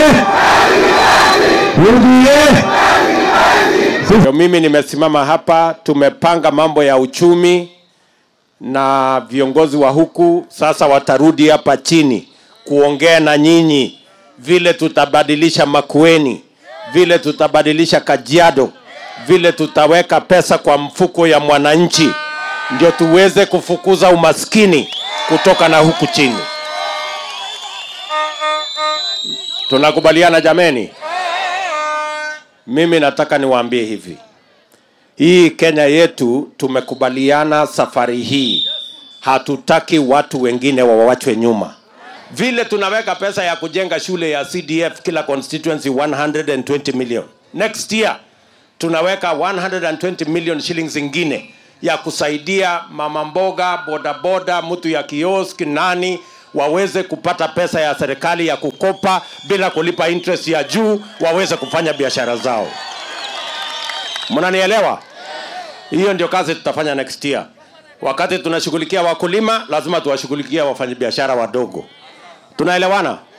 UDA. Ndio mimi nimesimama hapa, tumepanga mambo ya uchumi na viongozi wa huku sasa watarudi hapa chini kuongea na nyinyi vile tutabadilisha Makueni, vile tutabadilisha Kajiado, vile tutaweka pesa kwa mfuko ya mwananchi, ndio tuweze kufukuza umaskini kutoka na huku chini. Tunakubaliana jameni? Mimi nataka niwaambie hivi, hii Kenya yetu tumekubaliana safari hii, hatutaki watu wengine wawachwe nyuma. Vile tunaweka pesa ya kujenga shule ya CDF kila constituency 120 million. Next year tunaweka 120 million shillings ingine ya kusaidia mama mboga, bodaboda, mtu ya kiosk, nani waweze kupata pesa ya serikali ya kukopa bila kulipa interest ya juu, waweze kufanya biashara zao. Mnanielewa? Hiyo ndio kazi tutafanya next year. Wakati tunashughulikia wakulima, lazima tuwashughulikia wafanyabiashara wadogo. Tunaelewana?